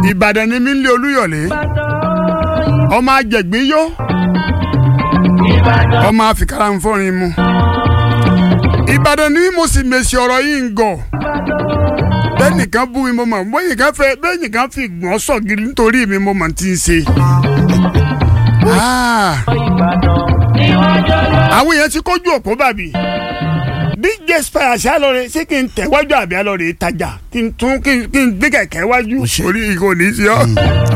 ìbàdàn ni mí ń lé olúyọ̀lé ọmọ ajẹ̀gbín yó ọmọ àfikàrà ń fọrin mu ìbàdàn ni mo sì mèsì ọ̀rọ̀ yìí ń gọ̀ bẹ́ẹ̀nìkan bú mi mo mọ̀ bẹ́ẹ̀nìkan fẹ́ bẹ́ẹ̀nìkan fi gbọ́n sọ̀gìrì nítorí mi mo mọ̀ tí ń ṣe. Ah. àwọn èèyàn ti kójú òpó bàbí dj spire ṣá lọrẹ ṣé kí n tẹ̀wájú àbí alọrẹ ìtajà kí n tún kí n kí n gbé kẹ̀kẹ́ wájú Ó ṣe. orí ìkò ní í ṣe ọ́.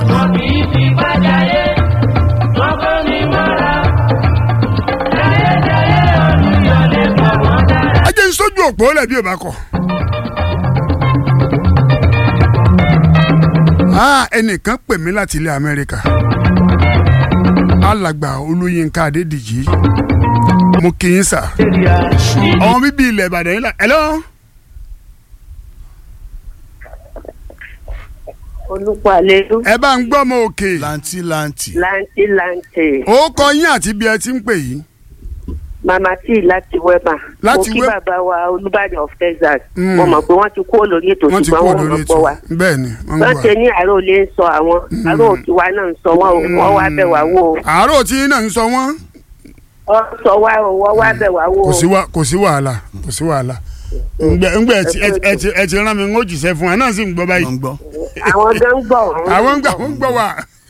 ẹ jẹ́ n sójú òpó lẹ̀ bí o bá kọ̀. Ah, ẹnìkan pè mí láti ilẹ̀ amẹ́ríkà alàgbà olóyinka adédìjì mo kì í sà ọmọ bíbí ilẹ̀ ìbàdàn yìí là hello olùkọ́ àlejò ẹ bá ń gbọ́ ọmọ òkè lanti lanti. láǹtí láǹtí ó kọ yín àti bí ẹ ti ń pè yìí màmá tí láti wẹ́bà Láti mo kí Web- bàbá wa olùbàdàn of texas Mm. mo mọ̀ pé wọ́n ti kúrò lórí ètò wọ́n ti ṣùgbọ́n kú wọ́n lórí mọ̀ ètò pọ̀ wá bẹ́ẹ̀ ni wọ́n ń wọ́n gbọ́ ṣe ní àárò ilé ń sọ àwọn àárò òkìwá náà ń sọ wọn o wọ́n wá bẹ̀ wá wò ó àárò tí yín náà ń sọ wọ́n wọ́n sọ wá o wọ́n wá bẹ̀ wá wò kò ó sí wà- kò sí wàhálà kò sí wàhálà ngbẹ ngbẹ ẹ ti- ẹ ti- ẹ ti- ẹ ti rán mi ń ó jìṣẹ́ fún ẹ náà sì ń gbọ́ báyìí wọ́n ń gbọ́. àwọn gan ń gbọ́ àwọn ń gbà wọ́n ń gbọ́ wà.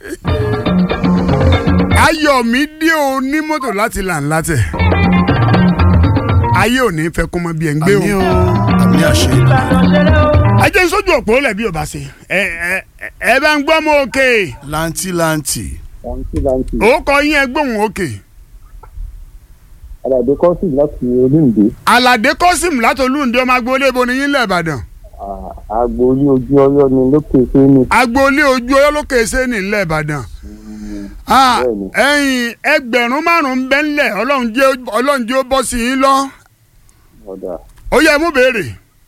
ayọ̀mídé onímọ́tò láti là ń látẹ̀ ayé ò ní fẹ́ kó mọ bí ẹ̀ ń gbé àmì o. o àmì àṣẹ. ajé ń sójú òpó lẹ̀ bí o bá ṣe ẹ ẹ ẹ bá ń gbọ́ mọ́ òkè lanti lanti. láǹtí láǹtí ó kọ yín ẹ gbóhùn òkè aládé kọ́sì láti olóńgbé aládé kọ́sìm látòlúǹdé ọmọ agboolé ibo ni yín lẹ̀ ìbàdàn agboolé ojú ọyọ ni lókè sẹ́ni agboolé ojú ọlọ́lọ́kè sẹ́ni ńlẹ̀ ìbàdàn Ah, Bẹ́ẹ̀ni. ẹ̀yin ẹgbẹ̀rún márùn-ún bẹ́ẹ̀ ńlẹ̀ ọlọ́run jẹ́ ọlọ́run jẹ́ ó bọ́ sí yín lọ ọ̀dà ó yẹ mú béèrè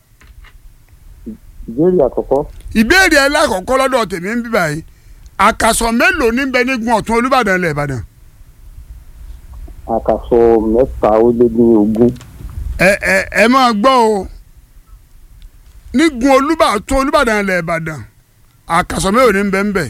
ìbéèrè àkọ́kọ́ ìbéèrè ẹ lákọ̀ọ́kọ́ lọ́dọ̀ tèmi ń bí báyìí àkàsọ̀ mélòó ní bẹ nígun ọ̀tún olúbàdàn ilẹ̀ ìbàdàn àkàsọ mẹ́ta ó lé ní ogún ẹ ẹ ẹ máa gbọ́ o nígun olúbàdàn ọ̀tún olúbàdàn ilẹ̀ ìbàdàn àkàsọ̀ mélòó ní bẹ ń bẹ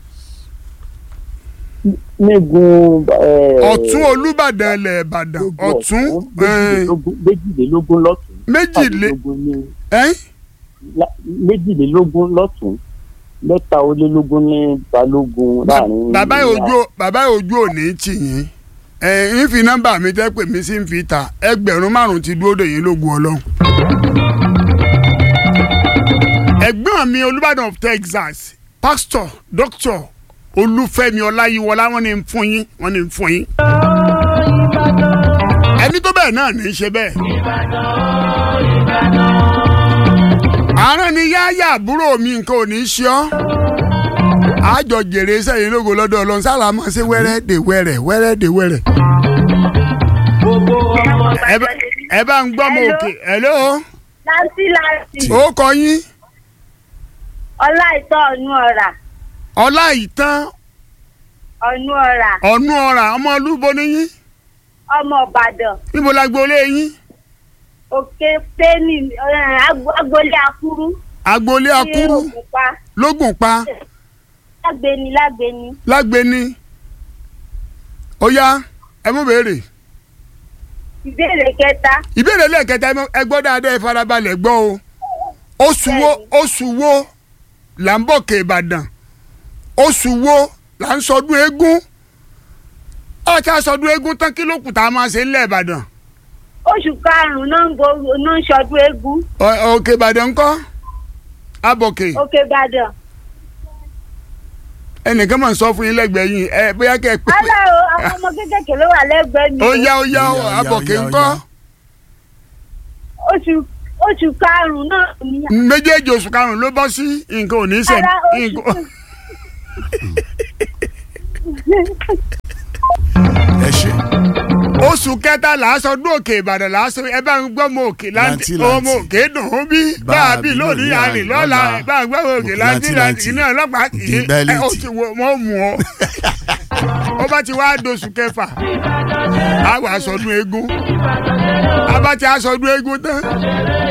nígun ọ̀tún olúbàdàn ilẹ̀ ìbàdàn ọ̀tún ẹ̀, méjìlélógún lọ́tún méjìlé mẹ́tàlélógún ní ẹ̀ lá- méjìlélógún lọ́tún mẹ́ta ó lé lógún ní balógun láàrin bàbá ojú bàbá ojú òní tì yín ẹ ń fi nọ́mbà mi tẹ́ pè mí sí ń fi ta ẹgbẹ̀rún márùn ti dúró dè yín lógun ọlọ́run. ẹ̀gbọ́n mi olùbàdàn of texas pastor doctor olúfẹ́mi ọláyíwọlá wọ́n ní ń fún yín wọ́n ní ń fún yín. ẹni tó bẹ́ẹ̀ náà ní í ṣe bẹ́ẹ̀. àárọ̀ ni yáyà àbúrò mi nǹkan ò ní í ṣe ọ́ àjọ jèrè sẹ́yìn lógo lọ́dọ̀ ọlọ́run sáà máa ṣe wẹ́rẹ́ dè wẹ́rẹ́ wẹ́rẹ́ dè wẹ́rẹ́. ẹ bá- ẹ bá ń gbọ́ mọ òkè hello láǹtí láǹtí ó kọ yín ọlá ìtọ́ ọ̀nù ọ̀rà ọlá ìtàn ọ̀nù ọ̀rà ọ̀nù ọ̀rà ọmọ olúbo ni yín ọmọ ìbàdàn níbo la gbolé yín òkè pẹ́ẹ́nì agboolé akúrú agboolé akúrú ní ògùnpá lógùn pa lágbèní lágbèní lágbéni ó yá ẹ mú béèrè ìbéèrè kẹta ìbéèrè lẹ́ẹ̀kẹta ẹ mọ- ẹ gbọ́ dáadáa ẹ farabalẹ̀ gbọ́ o oṣù wo oṣù wo là ń bọ̀ ké ìbàdàn oṣù wo là ń sọdún eégún ọ̀tá sọdún eégún tán kí ló kù tá a máa ṣe ńlẹ̀ ìbàdàn oṣù karùnún náà ń bo náà ń ṣọdún eégún Ọ- òkè ìbàdàn ńkọ́ abọ̀kè òkè ìbàdàn ẹnìkan máa ń sọ fún yín lẹ́gbẹ̀ẹ́ yín ẹ bóyá kẹ́ ẹ pé alẹ́ o àwọn ọmọ kékèké ló wà lẹ́gbẹ̀ẹ́ mi ó o. yá ó yá Ó yá, ó yá, abọ̀kè ó yá, ó ńkọ́ yá. oṣù oṣù karùnún náà ní méjèèjì oṣù karùn-ún ló bọ́ sí nǹkan ò ní sẹ̀ ara oṣù nǹkan. ẹ ṣe. oṣù kẹta làásọdún òkè ìbàdàn làásọ ẹ bá ń gbọ́ mọ òkè láǹtì Láǹtì, láǹtì. ọmọ òkè dùn ún bí bá a bí lónìí àrìn lọ́la ẹ bá ń gbọ́ mọ òkè láǹtì láǹtì iná ọlọ́pàá kì í Di bẹ́líìtì. ẹ ó ti wọ mọ́ mú ọ. ó bá ti wá doṣù kẹfà á wà sọdún eégún á bá ti á sọdún eégún tán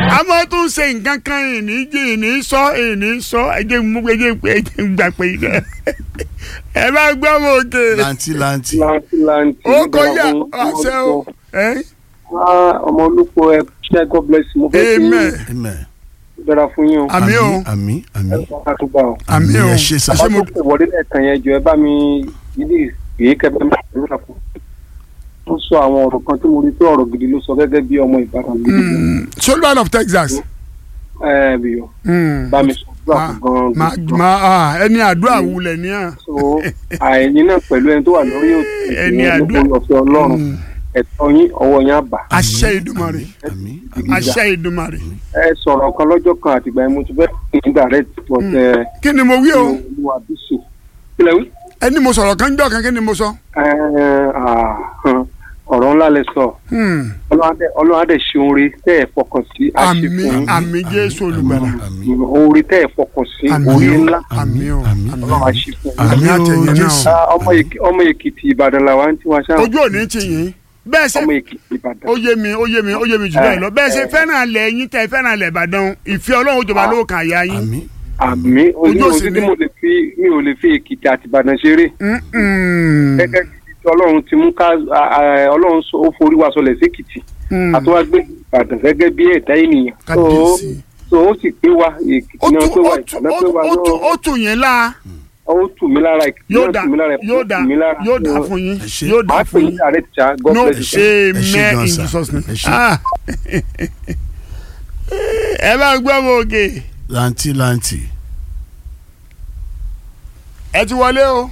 a máa tún ṣe nǹkan kan ìní jí ìní sọ ìní sọ ẹjẹ mú ẹjẹ ẹjẹ gbà pé ẹ bá gbọ́ mọ òkè lanti lanti láǹtí láǹtí. ó kọjá àṣẹ o ẹ ọmọ olùkọ́ ẹ ṣe god bless you. mo fẹ́ kí amen amen dára fún yín o. àmì o àmì àmì ẹ fọ́n ká tó gbà o. àmì o ẹ ṣe sá àṣẹ mo ọmọ tó wọlé lẹ́ẹ̀kan yẹn jọ ẹ bá mi yídì èyí kẹfẹ́ mi àdúrà fún. ó sọ àwọn ọ̀rọ̀ kan tí mo rí pé ọ̀rọ̀ gidi ló sọ gẹ́gẹ́ bí ọmọ ìbátan gidi. soldier of Texas ẹ bí o Mm. bá mi sọ àdúrà ma fún ma gan-an. ma ah, ẹni àdúrà wulẹ̀ ní à. so àìní náà pẹ̀lú ẹni tó wà lórí òtún Ẹni àdúrà. ọ̀fẹ́ ọlọ́run ẹ̀tọ́ yín ọwọ́ yín àbá. àṣẹ ìdùmarè àmì àṣẹ ìdùmarè. ẹ sọ̀rọ̀ kan lọ́jọ́ kan àtìgbà yẹn mo ti fẹ́ kí n direct but ẹ kí ni mo wí o olúwa bísí. kílẹ̀ wí. ẹni mo sọ̀rọ̀ kan jọ́ kan kí ni mo sọ. ẹ ah, ọ̀rọ̀ ńlá lẹ sọ Hmm. Ọlọ́run á dẹ̀- Ọlọ́run á dẹ̀ ṣe oore tẹ́ ẹ̀ fọkàn sí àṣẹ àmì fún àmì jésù olùgbàlà àmì yín. oore tẹ́ ẹ̀ fọkàn sí àmì oore o ńlá àmì o àmì. àmì Ọlọ́run á ṣe fún yín. àmì àtẹ̀yìn náà Jésù. Ah, ọmọ Èkì- ọmọ èkìtì ìbàdàn làwa ń tiwa ṣáà ojú òní ti yín bẹ́ẹ̀ ṣe ọmọ èkìtì ìbàdàn. ó yé mi ó yé mi ó yé mi jù bẹ́ẹ̀ lọ bẹ́ẹ̀ ṣe fẹ́ràn alẹ̀ yín tẹ́ fẹ́ràn alẹ̀ ìbàdàn ìfẹ́ ọlọ́run ó jọba lówó kan àyà yín. àmì àmì Ojú ojú òsì òsì ni. tí mo lè fi mi ò lè fi èkìtì àti ìbàdàn ṣeré Mm-mm. gẹ́gẹ́ bí tí ọlọ́run ti mú ká a- a- ọlọ́run sọ- ó forí wa sọlẹ̀ sékìtì Mm. àtúwágbé ìbàdàn gẹ́gẹ́ bí ẹ̀dá ènìyàn so kábíyèsí. so ó sì pé wa èkìtì ó náà tún pé wa ó tún ìbàdàn pé wa ó tún ó náà tún yẹn la ó tù mí lára èkìtì yóò náà dà tù mí lára yóò dà tù mí lára yóò dà fún yín Ẹ ṣé. yóò dà máa pè fún ní yín ààrẹ tíjà god no bless you sir. Ẹ ṣé amen gan in sir. Jesus name. Ẹ ṣé. Ah. ẹ bá gbọ́ mọ òkè lanti lanti ẹ ti wọlé o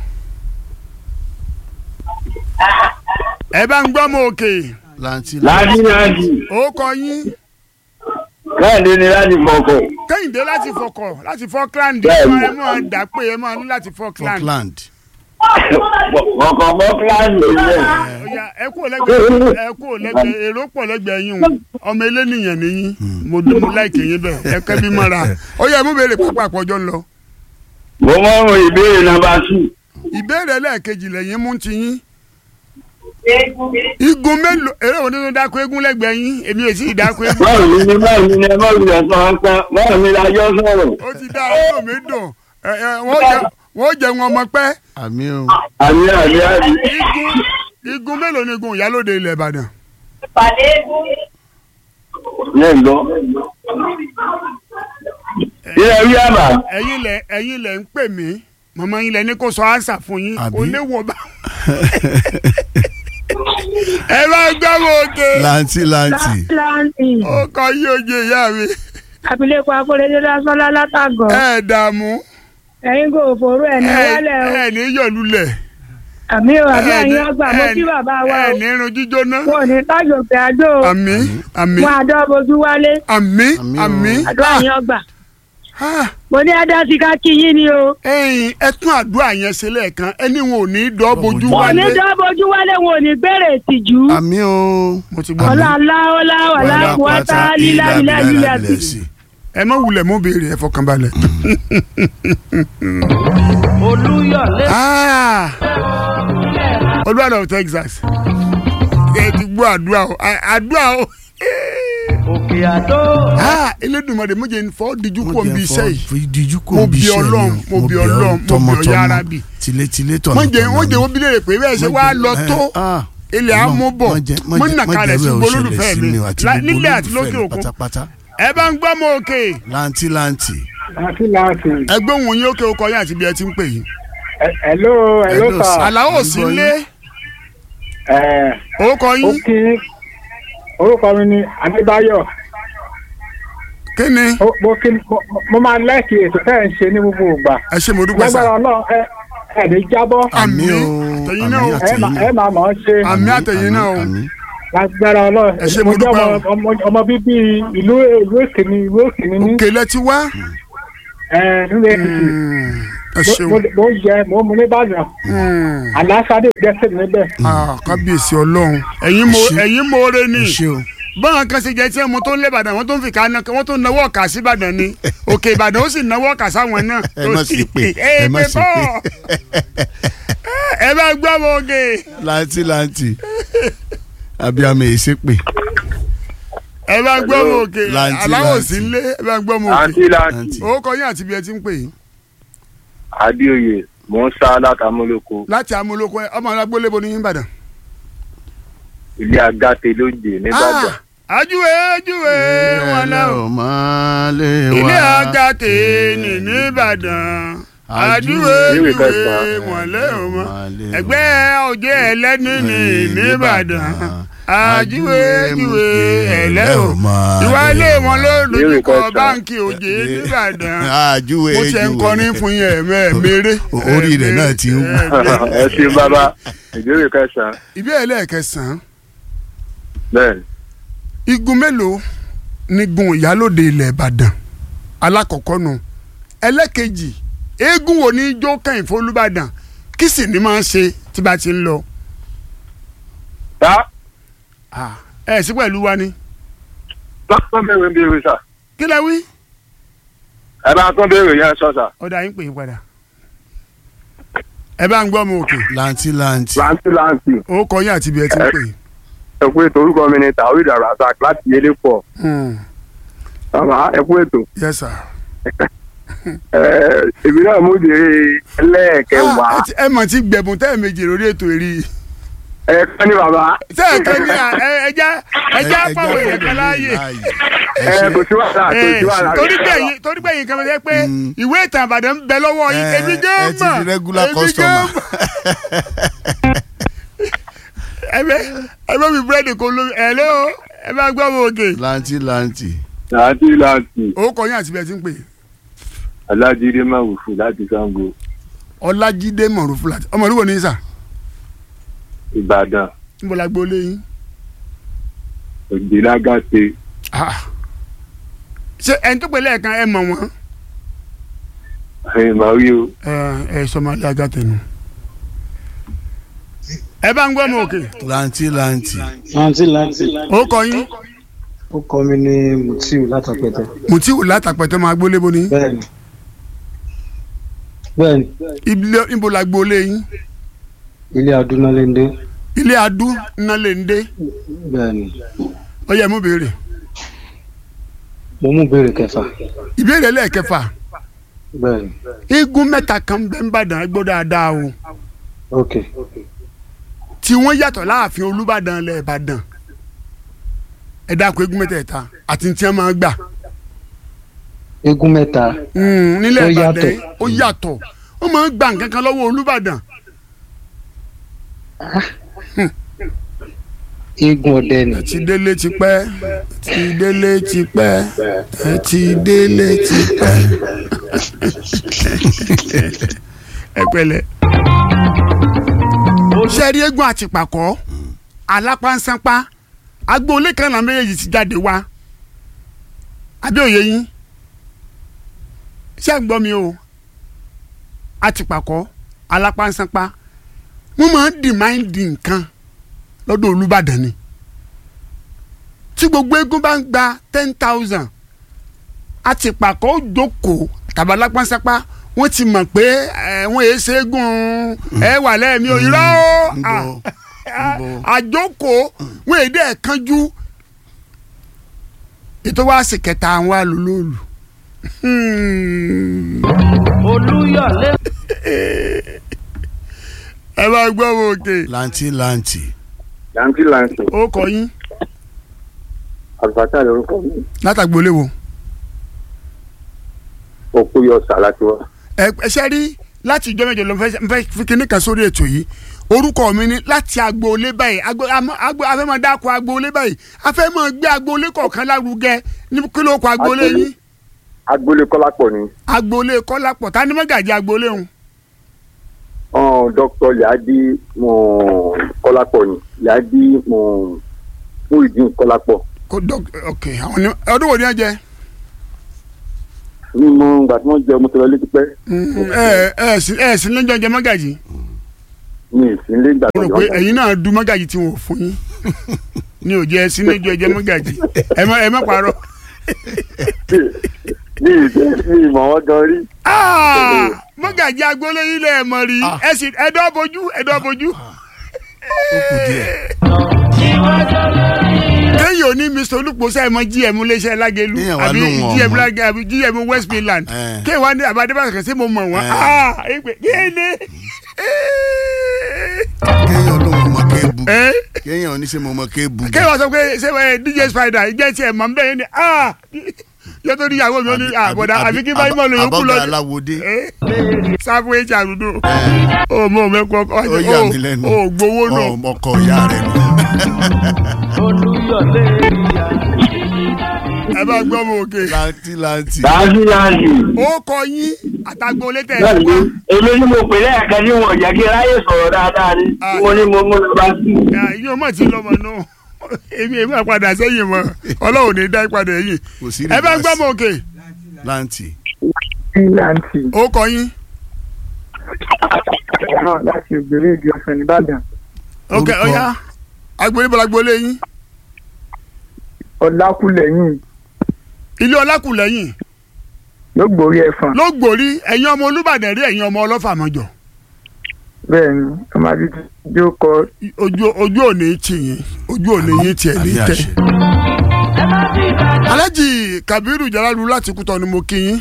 ẹ bá ń gbọ́ mọ òkè lanti láti láti ó kọ yín káàdé ni láti fọkọ kẹ́hìndé láti fọkọ̀ láti Falkland Bẹ́ẹ̀ni. ẹ máa dà pé ẹ máa ní láti Falkland Falkland fọkọ fọkland lè Ọya, ẹ kú lẹ́gbẹ̀ẹ́ ẹ kú lẹ́gbẹ̀ẹ́ èrò pọ̀ lẹ́gbẹ̀ẹ́ yín o ọmọ elénìyàn nìyí mo dún mo láìkè yín bẹ́ẹ̀ ẹ kẹ́ bí mọ́ra ó yẹ mú béèrè pápá àpọ̀jọ́ lọ. mo mọ àwọn ìbéèrè nàmbà tù ìbéèrè lẹ́ẹ̀kejì lẹ́yìn mú ti yín. igun mélòó eré wo nínú dáko eégún lẹ́gbẹ̀ẹ́ yín èmi ò sí ìdáko eégún. báwo ni ni báwo ni ni ẹ bá wulẹ̀ sọ wọn pẹ́ báwo ni la jọ sọ̀rọ̀ ó ti dá ọdún mi dùn ẹ, ẹ, wọ́n jẹ wọ́n jẹ wọn ọmọ pẹ́. àmì o àmì àmì àmì igun igun mélòó ni igun ìyálòde ilẹ̀ ìbàdàn. yẹn lọ. ilé wí àbá ẹ̀yin lẹ ẹ̀yin lẹ ń pè mí mọ̀mọ́ yín lẹ ní kó sọ ánsà fún yín Àbí? kò lè wọ̀ bá. ẹ bá gbọ́ mọ òkè lanti lanti láńtì ó kọ yí oje ìyá mi abilékọ akóredé lásánlá látàgọ ẹ dààmú ẹ̀yin kò fòrò ẹ ní wálẹ o ẹ ní yọlulẹ̀ àmì o àbí ẹ ní- ẹ̀yin ọgbà mo ẹ kí ní- bàbá wa ẹ o ní irun jíjóná wọn ò ní tájò pé àjò o àmì àmì wọn àdó bojú wálé àmì Àmì o. àmì àdó ẹ̀yin ọgbà Ah, mo ní ẹdá sí ká kí yín ni o ẹ̀yin ẹ tún àdúrà yẹn ṣe lẹ́ẹ̀kan ẹni wọn ò ní dọ́ bojú wọn ò ní wálé dó bojú wálé wọn ò ní gbèrè ìtìjú àmì o mo ti gbọ́ ọlá aláwọlá wàlá kúwátá lílá lílá lílá àti ẹ má wulẹ̀ mú béèrè ẹ fọkànbalẹ̀. Ah, olúwadà of Texas ẹ ti gbọ́ àdúrà o à- àdúrà o. Ah, Elédùmarè mo jẹ́ fọ́ díjú kò ń bí iṣẹ́ yìí díjú kò Mo ń bí bí iṣẹ́ Ọlọ́run, ni mo bí Ọlọ́run, mo bí Ọya Arabi. tilétilé tọ̀nà wọ́n jẹ́ wọ́n jẹ́ wọ́n bí léèrè pé bẹ́ẹ̀ ṣe wá lọ tó ilẹ̀ amúbọ̀ mo nà kalẹ̀ sí gbolólùfẹ́ mi la- nílẹ̀ àti lókè òkun pátápátá ẹ bá ń gbọ́ mọ òkè lanti lanti láti láti ẹgbẹ́ òun yín òkè òkò yín àti bí ẹ ti ń pè yín. hello hello Hello, sir sir. àlàó sí lé ẹ orúkọ ó yín kí orúkọ mi ni adébáyọ̀ kí ni Ó- mo kí mo- mo máa lẹ́ẹ̀kì ètò tẹ́ ẹ̀ ń ṣe ní gbogbo ìgbà ẹ ṣe mo dúpẹ́ sá lágbára ọlọ́run ẹ ẹ ní jábọ́ àmì Àmì o, àtẹ̀yìn náà o àmì ẹ máa- ẹ máa mọ̀ ọ́ ṣe Àmì àtẹ̀yìn náà o. àmì lágbára ọlọ́run Ẹ ṣé, mo mo jẹ́ dúpẹ́ o. ọmọ- ọmọ- ọmọ bíbí ìlú ìlú èkìní ìlú èkìní ní òkè lẹ ti wá ẹ nílé èkìtì ẹ Mo- ṣeun mo mo ń jẹ mo ń mu ní ìbàdàn Mm. àlàáfíà gbẹ́sẹ̀ níbẹ̀ Ah, kábíyèsí ọlọ́run ẹ̀yin mo Ẹ ṣé. ẹ̀yin moore ni ẹ ṣé o báwọn kan ṣe jẹ tí mo tó ń lé ìbàdàn wọn tó ń fi ká náà wọn tó ń nawọ́ ọ̀kà sí ìbàdàn ni òkè ìbàdàn ó sì nawọ́ ọ̀kà sáwọn náà. ẹ má sì pè ẹ ẹ má pé sì bọ́ pè ẹ bá gbọ́ mọ òkè. lanti lanti abiyamọ èyí ṣe pè ẹ bá gbọ́ mọ òkè Lanti, aláwọ̀ lanti. sí ilé ẹ bá gbọ́ mọ òkè àǹtí láǹtì Àǹtí. ó kọ yín àti bí ẹ ti ń pè yín adéoyè mò ń sá látàmúlòkó láti amúlòkọ ẹ ọmọ alágbólébo ní Ìbàdàn. ilé agáte lóde nìbàdàn. Ah, ajúwe ajúwe wọn náà o. máa lè wá. ilé agate ní nìbàdàn ajúwe Ìwé ajúwe kẹta. wọn lé o mọ ẹgbẹ́ ọjọ́ ẹlẹ́ni ní nìbàdàn ajúwe ajúwe ẹlẹ́ o ìwà ilé wọn ló lójúkọ Ìwé kẹta. báńkì òjé nìbàdàn àjúwe mo ṣe ń kọrin fún yín ẹ̀mẹ́ mèrè. Orí rẹ̀ náà ti ń wú. ẹ ṣe bàbá ìbéèrè kẹsàn-án ìbéèrè lẹ́ẹ̀kẹsàn-án bẹ́ẹ̀ ni. igun mélòó ni gun ìyálòde ilẹ̀ ìbàdàn alákọ̀ọ́kọ́ nu ẹlẹ́kejì eégún wo ní ijó kẹ́yìn fọlúbàdàn kí sì ni máa ń ṣe tí bá ti ń lọ. tá Ah, ẹ sí pẹ̀lú wa ni. lọ́kàn bẹ̀rẹ̀ ń béèrè sà kí lẹ wí. ẹ bá tún béèrè yẹn sọ sà. ọ̀dà yín pè é padà. ẹ bá ń gbọ́ ọmọ òkè lanti lanti. láǹtì láǹtì ó kọ yín àti ibi ẹ ti ń pè é. ẹ kú ètò orúkọ mi ni tawhid razak láti yẹlé pọ̀ Hmm, bàbá ẹ kú ètò. yes sir. èmi náà mú ìdílé ẹlẹ́ẹ̀kẹwàá Ah, ẹ ti- ẹ mọ̀ tí gbẹ̀bùn tẹ́ ẹ̀ méjì lórí ètò èrí. ẹ kọ́ ní bàbá tẹ́ ẹ̀ kan ní à ẹ- ẹja ẹja fáwọn èèyàn kan láàyè. ẹ kò sí wàhálà kò sí wàhálà. torí gbẹ̀yìn torí gbẹ̀yìn kan fẹ́ pé Mm. ìwé ìtàn àbàdàn ń bẹ lọ́wọ́ yín Eh, èmi ẹ gán ti mọ̀ di regular èmi customer. gán mọ̀. ẹ bẹ ẹ bẹ mi búrẹ́dì kó lómi ẹ lé o ẹ bá gbọ́ mọ òkè. lanti lanti. láti láti ó kọ yín àti bẹ́ẹ̀ ti ń pè alájídé máwùfù láti sango ọlájídé mọ̀rúfú láti ọmọ olúwo ní sà ìbàdàn níbo la gbọ́ léyìn. ògbélágàtè Ah. ṣé ẹni tó pè lẹ́ẹ̀kan ẹ mọ̀ wọ́n. ẹ̀yìn màrí o ẹ ẹ sọmọlẹ́ agátẹnu. ẹ bá ń gbọ́ mọ òkè lanti lanti. láǹtì láǹtì ó kọ yín ó kọ mi ní mutiu látàpẹtẹ mùtíwù látàpẹ̀tẹ̀ máa gbólé bo ní. bẹ́ẹ̀ni bẹ́ẹ̀ni ilé níbo la gbọ́ léyìn. ilé adúnálẹ́ndé ilé adú ńlá lè ń dé bẹ́ẹ̀ni ó yẹ mú béèrè mo mú béèrè kẹfà ìbéèrè lẹ́ẹ̀kẹfà bẹ́ẹ̀ni eégún mẹ́ta kan bẹ́ ń bàdàn gbọ́ dáadáa o ok tí wọ́n yàtọ̀ láàfin olúbàdàn lẹ̀ ìbàdàn ẹ dákun eégún mẹ́tẹ̀ẹ̀ta àti tí wọ́n máa gbà eégún mẹ́ta Mm, nílẹ̀ Ó ìbàdàn yàtọ̀. yìí, ó yàtọ̀ wọ́n máa ń gba nǹkan kan lọ́wọ́ olúbàdàn eégún ọdẹ ni ẹ ti délé ti pẹ́ ẹ ti délé ti pẹ́ ẹ ti délé ti pẹ́ ẹ pẹ̀lẹ́. sẹ́ẹ̀rí eégún àtìpàkọ́ alápánsánpá agboolé kan náà méjèèjì ti jáde wá àbí òye yín ṣé ń gbọ́ mi o àtìpàkọ́ alápánsánpá wọ́n máa ń dìmáìndì nǹkan lọ́dọ̀ olùbàdàn ni tí gbogbo eégún bá ń gba ten thousand àtìpàkọ́ ó jókòó tàbí alápánsánpá wọ́n ti mọ̀ pé ẹ̀ wọ́n èé ṣe eégún ẹ̀ wà lẹ́ẹ̀mí o irọ́ o Nbo, Ah, nbo. àjókòó wọ́n èdè ẹ̀ kánjú ètò wa sì kẹta àwọn alòlóòlù. olúyọ̀lé ẹ bá gbọ́ wo òkè lanti lanti. láǹtì láǹtì ó kọ yín àlùfáàtà lórúkọ mi látàgbélé wo. òkú yọ sàlátì wa. ẹ ẹ ṣe rí láti ìjọ mẹ́jọ lọ fẹ́ fẹ́ fi kinní kan sórí ètò yìí orúkọ mi ni láti agboolé báyìí agbo àmọ́- agbo afẹ́mọ̀ dáko agboolé báyìí afẹ́mọ̀ gbé agboolé kọ̀ọ̀kan lárugẹ ní kí ló kọ agboolé Agboolé. yín agboolé kọ́lápọ̀ ni agboolé kọ́lápọ̀ ta ni mọ́gàjì agboolé òun ọ̀n dókítà yàdí kọ́lápọ̀ ni yàdí Muyideen kọ́lápọ̀ kò dọ́k ok àwọn ni ọdún wo ni ẹ jẹ ní mo gbà tí wọ́n jẹ ọmọ tẹ̀lé létí pẹ́ ẹ ẹ sí ẹ sí lẹ́jọ́ jẹ mọ́gàjì ní ìsínlé ìgbà mo tó rò pé ẹ̀yin náà du mọ́gàjì tí wọ́n fún yín ní òjẹ́ ẹ sí lẹ́jọ́ jẹ mọ́gàjì ẹ má ẹ má parọ́ ní ìdí ní ìmọ̀ wọn gan rí Ah, mọ́gàjì agboolé yìí lẹ̀ mọ̀ rí ẹ sì ẹ̀dọ́ bojú ẹ̀dọ́ bojú ó kù díẹ̀. kéèyàn ò ní mr olùpọ̀sá ẹ̀ mọ gm iléeṣẹ́ lágẹ̀lú Kéèyàn wá àbí lóhùn gm ọmọ. lágẹ̀ àbí gm west midland Eh. kéèyàn wá ní àbádébàṣà kan sí mo mọ̀ wọ́n Eh. ah ẹgbẹ́ kéèyàn kéèyàn ló mọ kéèbù ẹ kéèyàn oníṣẹ́ mọ ọmọ kéèbù. kéèyàn wá sọ pé ṣé ẹ dj spider ìjẹ́ tiẹ̀ mọ̀ nbẹ́ yẹn ni ah yóò tó níyàwó mi ó ní àbọ̀dá àbí kí báyìí mọ̀ lóyún kú lọ àbọ̀gà aláwòdé. sáfù hr àdúgbò ó mọ mẹ́kọ́ ó yà mí lẹ́nu. ó gbowó náà. Ọ- ọkọ ìyá rẹ̀ nù. ẹ bá gbọ́ mọ òkè láǹtí láǹtí. dájúdájú. ó kọ yín àtàgbò létẹ̀ ẹ̀ bẹ́ẹ̀ni wá èmi ni mo pè lẹ́ẹ̀kan tí wọn ò jẹ́ kí ráyè sọ̀rọ̀ dáadáa ni Ah. mo ní mo mú lọ bá sí. yóò mọ̀ tí lọ́mọ náà èmi èmi àpadà sẹ́yìn mọ́ ọlọ́run ní dá ìpadà yìí kò sí ẹ bá gbọ́ mọ òkè láǹtì. Ìlàntì ó kọ yín náà láti ògbèrè ìdí ọ̀sán nìbàdàn. ok Orúkọ- ọ̀ya agboolé bọ́lá agboolé yín Ọlákùlẹ̀yìn ilé ọlákùlẹ́yìn ló gbórí ẹ̀fọn. ló gbòrí ẹ̀yin ọmọ olúbàdàn rí ẹ̀yin ọmọ ọlọ́fà mọ́jọ Bẹ́ẹ̀ ni ọmọ àdìjú yóò kọ ojú ojú òní tì yín ojú òní yín tiẹ̀ ní àmì tẹ̀. àṣẹ. alhaji kabiru jalalu láti kútọ ni mo kí yín.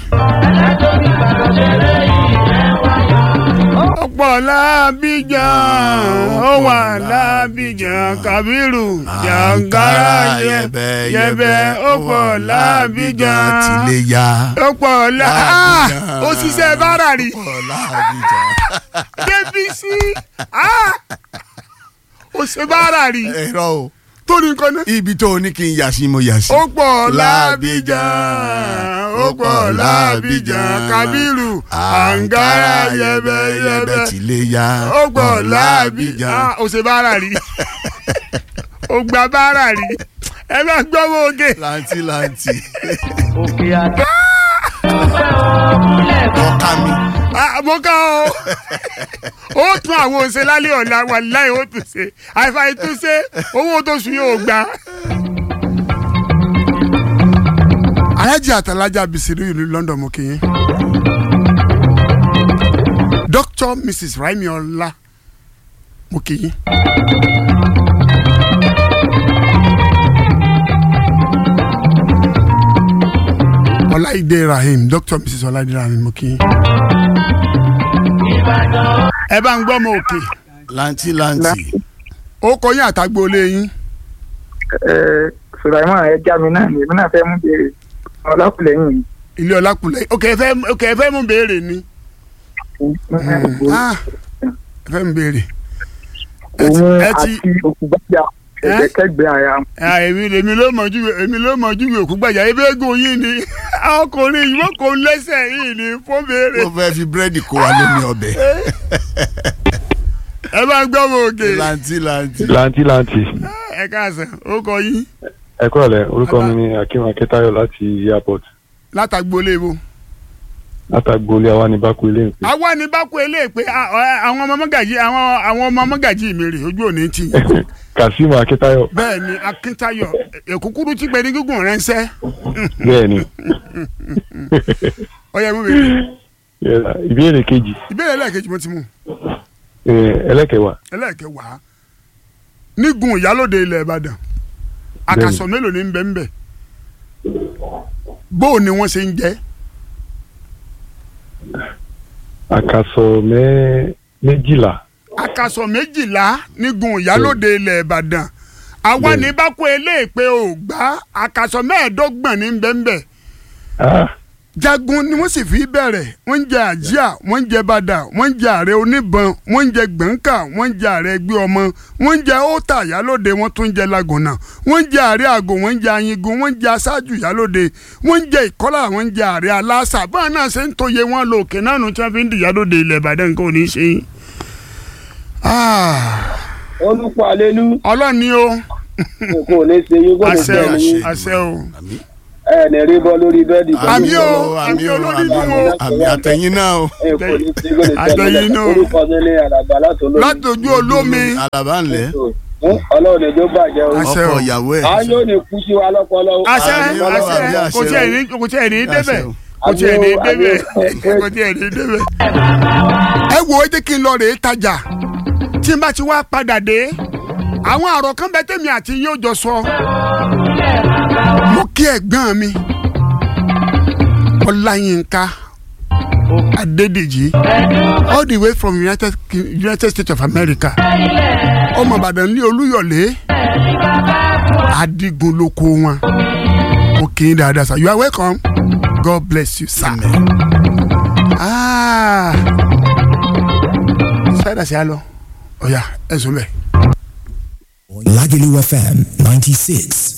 ọ̀pọ̀ lábíjan ó wà lábíjan kabiru jàǹkárá yẹbẹ yẹbẹ ó pọ̀ lábíjan tilé ya. ó pọ̀ lá ó ṣiṣẹ́ bára rí Ọ̀pọ̀ láàbíjà. débísí ó ṣe bára rí ẹ̀rọ o tó ní nǹkan náà. ibi tó o ní kí n yà sí mo yà sí. ó pọ̀ lábíjan ó pọ̀ lábíjan kábírù àǹgárá yẹbẹyẹbẹ tilé ya. ó pọ̀ lábíjan ó ṣe bára rí ó gba bára rí ẹ bá gbọ́ mọ́ oge láǹtí láǹtí. òkè àdá. ọkà mi. mo ká o ó tún àwọn òṣè lálẹ́ ọ̀la wà láì ó tún ṣe àìfàì tún ṣe owó tó sùn yóò gbà. alájà àtàlájà bìsìrì ìlú London mo kì í. Dr. Mrs. Raimi Ọlá mo kì í. Ọláìdé Rahim Dr. Mrs. Ọláìdé Rahim mo kì í. ẹ bá ń gbọ́ mọ òkè láǹtí láǹtì. ó kọ yín àtàgbò lé yín. Sùlàìmọ̀ ẹ já mi náà ni èmi náà fẹ́ mú béèrè Ọlákùlẹ̀yìn. ilé ọlákùnlẹ̀ ok ẹ fẹ́ ok ẹ fẹ́ mú béèrè ni ah ẹ fẹ́ mú béèrè. ẹ ti- Òun ẹ àti ti òkúgbàjà ẹ̀gbẹ́kẹ́gbẹ́ ara wọn. ah, èmi èmi ló mọ̀ júwe èmi ló mọ̀ júwe òkú gbàjà ebi egun yìí ni ọkùnrin yìí wọ́n kò lẹ́sẹ̀ yìí ni fún béèrè. ó fẹ́ fi búrẹ́dì kó wa lómi ọbẹ̀. ẹ bá ń gbọ́ mọ òkè láǹtí láǹtí. lanti lanti ẹ káàsán ó kọ yín ẹ kúrọ̀lẹ́ orúkọ mi ni akim akitayo láti airport látàgbò lé wo. látàgbólé àwa ní bákú ilé ìpè àwa ni bá kó eléyìí pé ah, ọ- àwọn ọmọ mọ́gàjì àwọn àwọn ọmọ mọ́gàjì mi rè ojú òní tì yín. kazeem akitayo bẹ́ẹ̀ ni akíntayọ̀ èkúkúrú tí gbẹ̀dẹ̀ gígùn rẹ̀ ń sẹ́ bẹ́ẹ̀ ni ọyẹ mú bèrè Yeah, ìbéèrè kejì ìbéèrè ẹlẹ́ẹ̀kejì mo ti mú eh, ẹlẹ́kẹ̀wá ẹlẹ́ẹ̀kẹwàá nígun ìyálòde ilẹ̀ ìbàdàn àkàsọ̀ mélòó ní bẹ́ẹ̀ bẹ́ẹ̀ bóò ni wọ́n ṣe ń jẹ́ àkàsọ̀ mẹ́ méjìlá àkàsọ̀ méjìlá nígun ìyálòde ilẹ̀ ìbàdàn àwa Bẹ́ẹ̀ni. ní bá kó eléyìí pé ò gbá àkàsọ̀ mẹ́ẹ̀ẹ́dọ́gbọ̀n ní bẹ́ẹ̀ bẹ́ẹ̀ Ah, jagun ni wọ́n sì fi bẹ̀rẹ̀ wọ́n ń jẹ àjíà wọ́n ń jẹ bàdà wọ́n ń jẹ ààrẹ oníbọn wọ́n ń jẹ gbọ̀ǹkà wọ́n ń jẹ ààrẹ ẹgbẹ́ ọmọ wọ́n ń jẹ óòtà yálòde wọ́n tún ń jẹ lagùnà wọ́n ń jẹ ààrẹ àgò wọ́n ń jẹ ayingun wọ́n ń jẹ aṣáájú yálòde wọ́n ń jẹ ìkọ́là wọ́n ń jẹ ààrẹ aláṣà báwọn náà ṣe ń tóye wọn lò òkè náà nù tí wọ́n fi ń di yálòde ilẹ̀ ìbàdàn nǹkan ò ní ṣe yín. Ah, olùkọ́ alelu ọlọ́ni o kò ní ṣe yín kò ní àṣẹ ṣe o yín àṣẹ o ẹ ní rí bọ́ lórí bẹ́ẹ̀dì tó Àmì ní o, sọ̀rọ̀. àmì olórí àmì dùn o. àmì àtẹ̀yìn náà o. ẹ kò ní ṣe kò ní ṣe Àtẹ̀yìn yín náà. orúkọ mi ní àlàbà látòlóyún. látòjú olómi alaba ńlẹ̀ ọlọ́run ẹjọ́ bàjẹ́ o. Àṣẹ ọkọ o. ìyàwó ẹ̀. a yóò ní kú sí wa lọ́pọ̀lọ́. àṣẹ Àmì Ọlọ́run, àṣẹ àmì àṣẹ kò tí ẹ̀ ní kò tí ẹ̀ ní débẹ̀ kò tí ẹ̀ ní Àmì o, débẹ̀ àmì o. kò tí ẹ̀ ní débẹ̀. ẹ wo ẹ jẹ́ kí n lọ rèé tajà tí n bá ti wá padà dé àwọn àrò kan bẹ tèmi àti yín ó jọ sọ mo kí ẹ̀gbọ́n mi ọláyínká adédèjì all the way from united, Ki- united states of america ọmọ ìbàdàn ní olúyọ̀lé adigun lóko wọn mo kì í dáadáa sir you are welcome god bless you sir. Ah. sáyidà sí àlọ ọ̀ya ẹ̀sùn bẹ́ẹ̀. Lagelu FM 96.7.